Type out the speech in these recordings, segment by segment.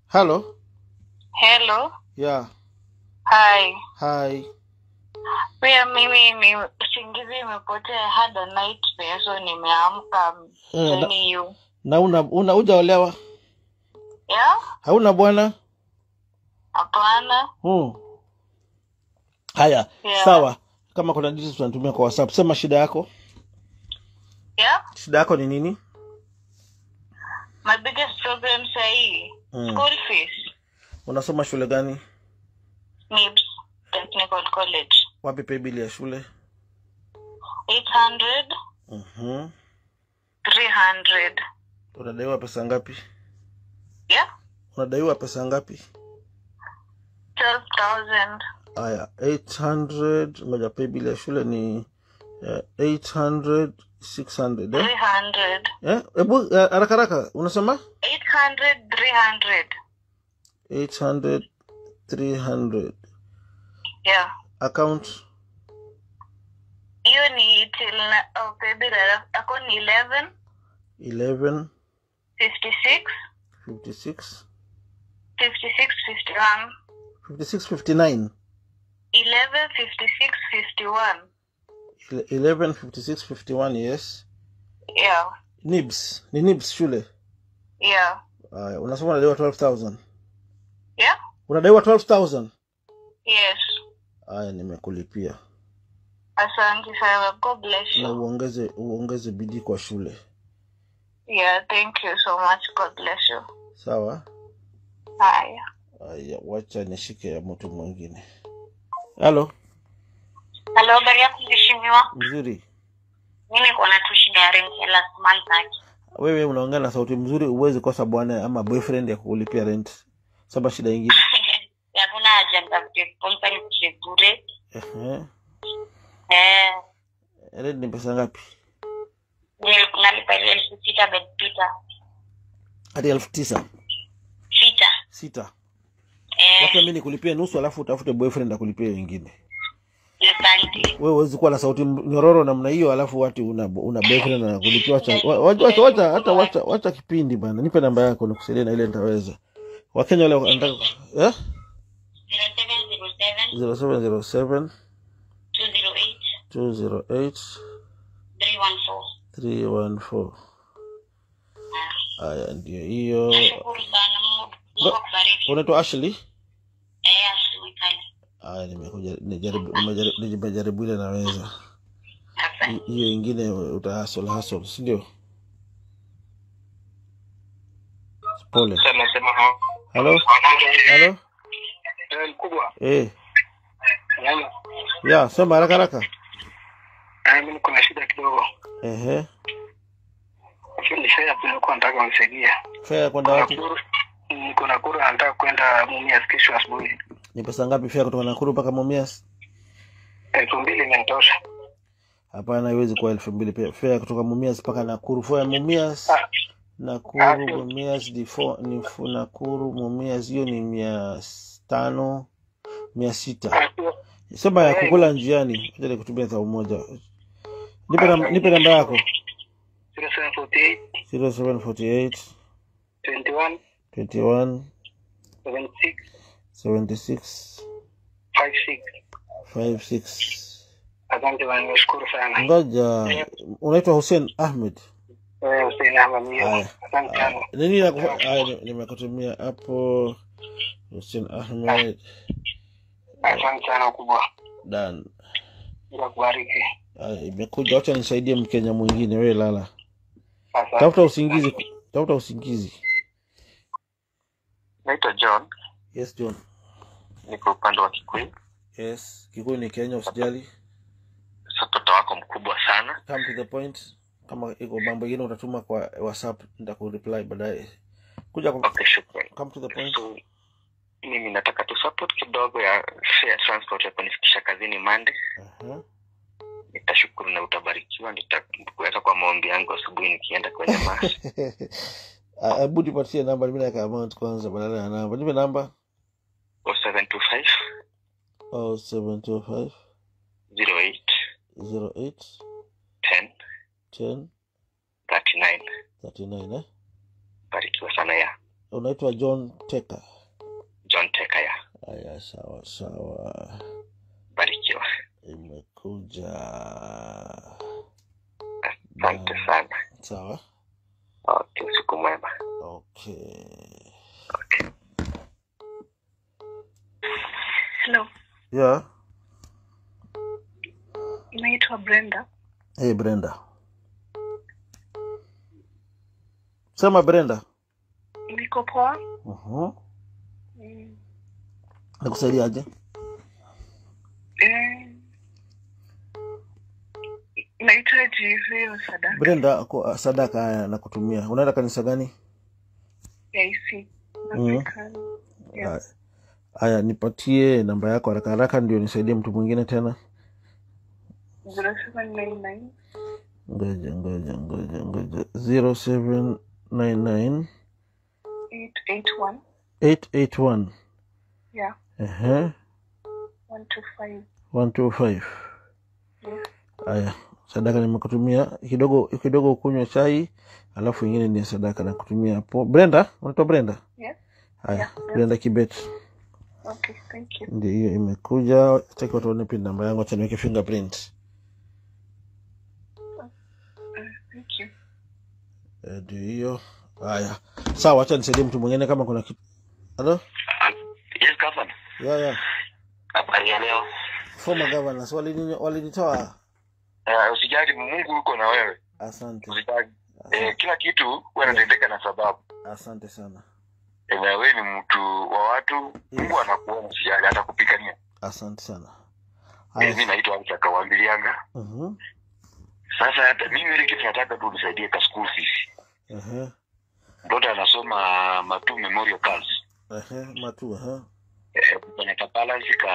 Hello. Hello. Yeah. Hi. Hi. Pia mimi ni usingizi imepotea, had a nightmare so nimeamka Eh, na, telling you. na una, una hujaolewa? Yeah? Hauna bwana? Hapana. Hmm. Haya, Yeah. sawa. Kama kuna details tunatumia kwa WhatsApp. Sema shida yako. Yeah? Shida yako ni nini? My biggest problem sahii Mm. school fees. Unasoma shule gani? NIBS Technical College. Wapi pay bill ya shule? 800, Mhm. 300. Unadaiwa pesa ngapi? Yeah? Unadaiwa pesa ngapi? 12,000. Haya, 800 moja pay bill ya shule ni eh, 800 600 eh? 300. Eh? Ebu eh, haraka haraka unasema 800, 300. 800 300 Yeah. account Hiyo ni till na, oh, baby, ako ni 11, 11 56, 56 56, 51. 56 59 11, 56, 51. 11 56 51 yes Yeah. nibs ni nibs shule Yeah. haya unasema unadaiwa 12000 Yeah? unadaiwa 12000 Yes. haya nimekulipia Asante sana. God bless na you. uongeze uongeze bidii kwa shule Yeah, thank you so much. God bless you. sawa Haya. haya wacha nishike ya mtu mwingine halo Halo, habari yako mheshimiwa? mzuri Mimi niko na tu shida ya rent ya last month aje. wewe unaongea na sauti mzuri uwezi kosa bwana ama boyfriend ya kukulipia rent saba shida ingine Hakuna haja nitafute company kuje bure. Ehe. Eh, rent ni pesa ngapi nil- nalipa ile elfu sita bed pita. hadi elfu tisa Sita. sita Eh, wacha mi nikulipie nusu alafu utafute boyfriend akulipia wengine asante. wewe huwezi kuwa na sauti m- nyororo namna hiyo alafu wati una, una boyfriend anakulipia wacha wa- wacha wacha wacha hata wacha wacha kipindi bana nipe namba yako nikusaidie na ile nitaweza wakenya wale wanataka eh 0707 0707 208 208 314. 314 haya ndio hiyo Nashukuru sana. Mungu Mungu akubariki. unaitwa Ashley Eh, Ashley Mkali. haya nimekuja nijaribu nimejaribu- nimejaribu ile naweza Asante. Hi- hiyo ingine utahasol hasol si ndio pole Sema sema hao. halo halo Eh, mkubwa. eh Yaani, ya sema haraka haraka eh, mimi kuna shida kidogo. ehe Hiyo ni shida nilikuwa nataka unisaidie. fare ya kwenda wapi Nakuru- Niko Nakuru nataka kwenda Mumias kesho asubuhi. ni pesa ngapi fare kutoka Nakuru mpaka Mumias Elfu mbili imenitosha. hapana haiwezi kuwa elfu mbili pia fare kutoka Mumias mpaka Nakuru fare ya Mumias Ah, Nakuru Ah, sio. Mumias difo ni fu- Nakuru Mumias hiyo ni mia tano mia sita ah, sio. sema ya kukula njiani acha nikutumia thao moja nipe nam- nipe namba yako 0748 0748 21 21 76 76 56. 56 Asante bwana, nimeshukuru sana. ngoja unaitwa Hussein Ahmed Wewe Hussein Ahmed Mio. Haya. Asante sana. nini nakufa- haya, ni- nimekutumia hapo Hussein Ahmed Asante sana kubwa. dan Mungu akubariki. Haya, imekuja wacha nisaidie mkenya mwingine wewe lala Asante. tafuta usingizi tafuta usingizi Naitwa John, yes John niko upande wa Kikuyu. yes kikuyu ni kenya usijali Sasa mtoto wako mkubwa sana. come to the point kama iko mambo ingine utatuma kwa whatsapp nitakureply baadaye kuja kwa, Okay, shukrani. come to the point So, mimi nataka tu support kidogo ya share transport ya kunifikisha kazini Monday. Aha. Nitashukuru na utabarikiwa. Nitakuweka kwa maombi yangu asubuhi nikienda kwenye mass. Ah, hebu nipatie namba mimi naweka amount kwanza badala ya namba nipe namba 0725 0725 08 08 10 10 39. 39 eh Barikiwa sana ya unaitwa john teka john tekaya haya sawa sawa barikiwa imekuja asante sana sawa okay siku mwema okay okay. Hello, yeah naitwa Brenda. hey brenda sema brenda Niko poa. uh-huh. Mm. nakusaidiaje Eh, nahitaji hiyo sadaka brenda kwa sadaka haya nakutumia unaenda kanisa gani ya IC Mhm. African. Yeah. haya haya nipatie namba yako haraka haraka ndio nisaidie mtu mwingine tena 0799 ngoja ngoja ngoja ngoja 0799 881 881 yeah ehe 125 125 yes. haya sadaka nimekutumia kidogo kidogo ukunywe chai alafu ingine ni sadaka nakutumia hapo brenda unaitwa brenda Yeah. haya Yeah, yeah. brenda kibet Okay, thank you. ndio hiyo imekuja taki watu waone pin namba yangu acha niweke fingerprint Uh, thank you. Eh, ndio hiyo haya sawa acha nisaidie mtu mwingine kama kuna kitu halo yes gavana ya ya habari ya leo former governors walini- walinitoa Eh, usijali mungu yuko na wewe asante usijali asante, eh, kila kitu huwa inatendeka na sababu asante sana Eh, na wewe ni mtu wa watu mungu anakuona usijali hata kupigania asante sana eh, mi haya naitwa akawambilianga Mhm, sasa hata mimi ile kitu nataka tu nisaidie ka school fees ehe, mtoto anasoma matu memorial girls ehe, matu ehe. eh, kwenye ka balance ka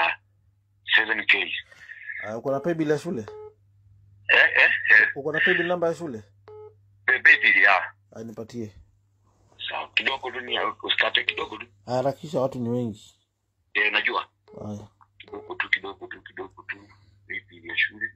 7k Ah, uko na paybill ya shule eh, eh, eh, uko na paybill namba ya shule baby ya Ah, nipatie sawa kidogo tu ni usikate kidogo tu harakisha watu ni wengi eh, najua haya kidogo tu kidogo tu kidogo tu baby ya shule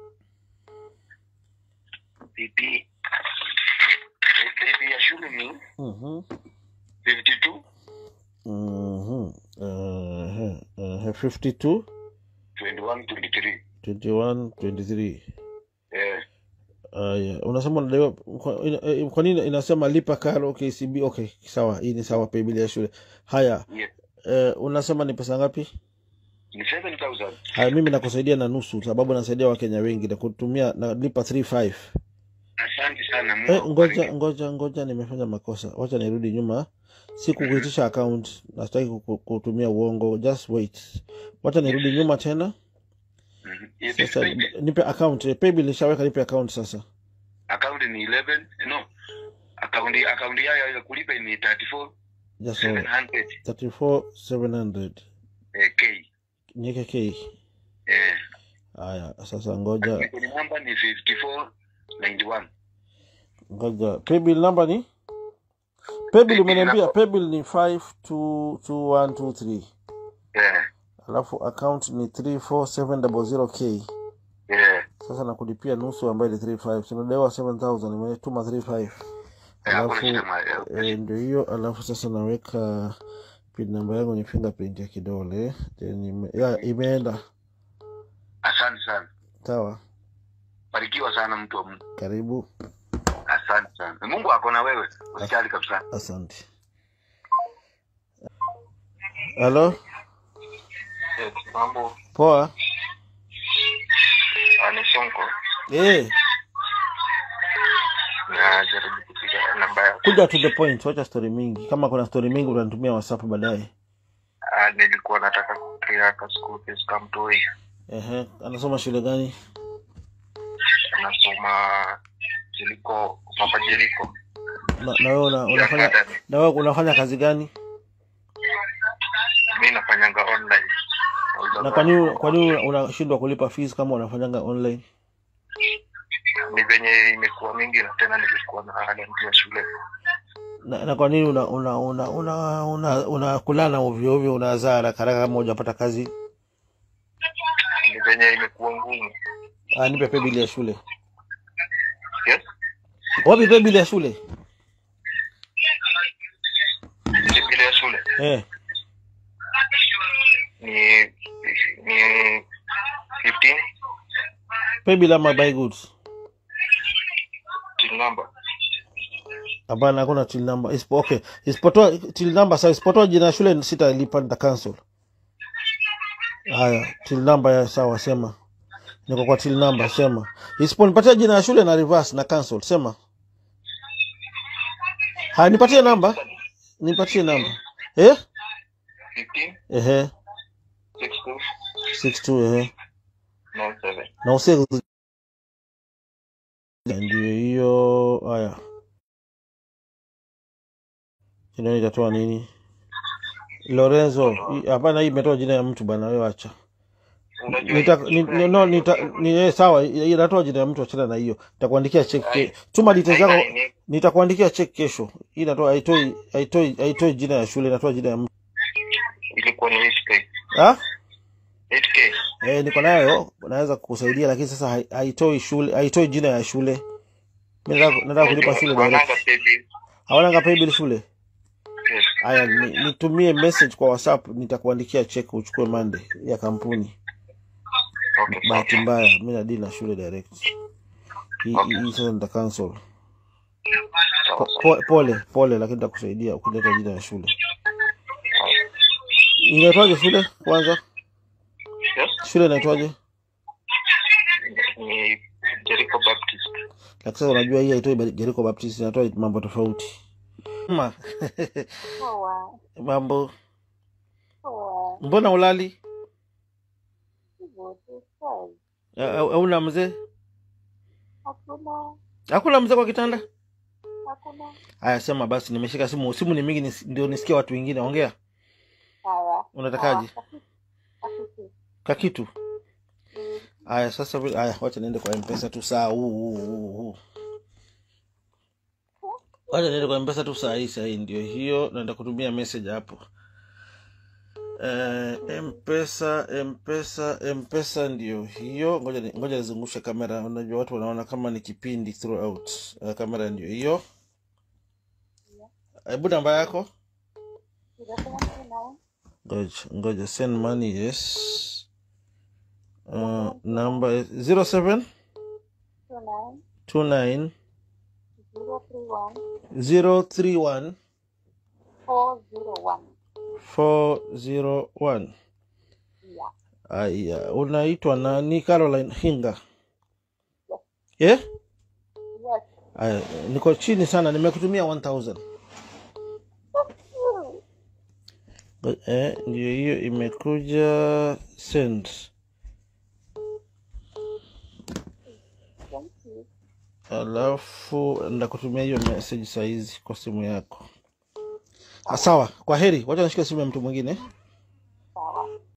baby baby ya shule ni Mhm, 52 mhm, ehe, ehe, 52 21 23 21 23 eh Aya, unasema unadaiwa kwa, ina, eh, kwa nini inasema lipa karo KCB? Okay, sawa, hii ni sawa, paybill ya shule. Haya, yeah. eh, unasema ni pesa ngapi? ni 7000 Haya, mimi nakusaidia na nusu, sababu nasaidia Wakenya wengi na kutumia nalipa 35. asante sana Mungu Eh, ngoja akubariki. ngoja ngoja, nimefanya makosa, wacha nirudi nyuma. Sikukuitisha account, nastaki kuku- kutumia uongo. Just wait, wacha nirudi nyuma tena. Mhm. Yeah, this Sasa baby. nipe account, eh, paybill nishaweka, nipe account sasa. account ni 11 no account account yayo ya kulipa ni 34 Just hold. 700 34 700 eh, k niweke K. eh Haya, sasa ngoja kwenye namba ni 54 91 ngoja, paybill number ni paybill, Paybill umeniambia number. paybill ni 522123 eh alafu account ni 34700k. eh Sasa nakulipia nusu ambayo ni 35, sinadewa 7000 nimetuma 35 eh, hakuna alafu shida ma- eh, eh, ndio hiyo. Alafu sasa naweka pin namba yangu ni fingerprint ya kidole then ime, ya, imeenda asante sana sawa. barikiwa sana mtu wa Mungu Karibu, asante sana Mungu ako na wewe usijali kabisa asante. Halo, eh, mambo poa. ni sonko Eh, na jaribu kupiga namba yako kuja to the point, wacha story mingi. Kama kuna story mingi utanitumia WhatsApp baadaye. Ah, nilikuwa nataka kupia ka school fees kamtoi Ehe, anasoma shule gani? anasoma jiliko papa jiliko Na, na wewe una, unafanya na wewe unafanya kazi gani? mi nafanyanga online Na kwa nini kwa nini unashindwa kulipa fees kama unafanyanga online? ni venye imekuwa mingi na tena nilikuwa na ada ya shule Na, na kwa nini una una una una, una, una kulana ovyo ovyo unazaa haraka haraka kama hujapata kazi? ni venye imekuwa ngumu Ah, nipe paybill ya shule. yes Wapi paybill ya shule? ile ya shule eh. ni ni 15 pay bill ama buy goods till number hapana hakuna till number Isipo, okay isipotoa till number sawa isipotoa jina ya shule sitalipa nita cancel haya till number ya sawa sema niko kwa till number sema isiponipatia jina ya shule na reverse na cancel sema haya nipatie namba nipatie namba eh 15 ehe 62 62 ehe 97 na usie ndio hiyo haya jina itatoa nini lorenzo hii- hapana hii imetoa jina ya mtu bana wewe acha unajua nita, hii- ni, ni, no, nita, ni, eh, sawa hii inatoa jina ya mtu achana na hiyo nitakuandikia check ke, tuma details Haina zako nini, nitakuandikia check kesho hii inatoa haitoi haitoi haitoi jina ya shule inatoa jina ya mtu ilikuwa ni 8k ah 8k eh niko nayo naweza kukusaidia lakini sasa hai- haitoi shule haitoi jina ya shule mimi nataka nataka kulipa shule direct Wananga pay bill. hawana pay bill shule Yes. haya ni- nitumie message kwa whatsapp nitakuandikia check uchukue monday ya kampuni Okay, bahati sawa. mbaya mi nadili na shule direct hii Okay. hii sasa nita cancel Sawa, Po- sawa. po- pole pole lakini nitakusaidia ukileta jina ya shule Sawa. inaitwaje shule kwanza Yes? shule inaitwaje Ni Jericho Baptist. lakini sasa unajua hii haitoi Ba- Jericho Baptist inatoa mambo tofauti Ma. Poa. mambo Poa. mbona ulali Hivyo tu swali. A- au- hauna mzee Hakuna. hakuna mzee kwa kitanda Hakuna. haya sema basi nimeshika simu simu ni mingi nis, ndio nisikia watu wengine ongea Sawa. unatakaje Sawa. Hakiki. kakitu Mm. haya sasa vile- haya wacha niende kwa mpesa tu saa huu huu huu huu wacha niende kwa mpesa tu saa hii saa hii ndio hiyo naenda kutumia message hapo Eh, mpesa mpesa mpesa ndio hiyo ngoja ni- ngoja nizungushe kamera unajua watu wanaona kama ni kipindi throughout uh, kamera ndio hiyo hebu namba yako Zero seven two nine. ngoja ngoja send money yes uh, number is 07 Two nine. 29 Zero three one. 031 Four zero one. 401 Yeah. aya unaitwa nani caroline hinga yeah? Yes. aya niko chini sana nimekutumia 1000 eh, ndio hiyo imekuja send Thank you. alafu ndakutumia hiyo message sahizi kwa simu yako Ah, sawa kwa heri wacha nishike simu ya mtu mwingine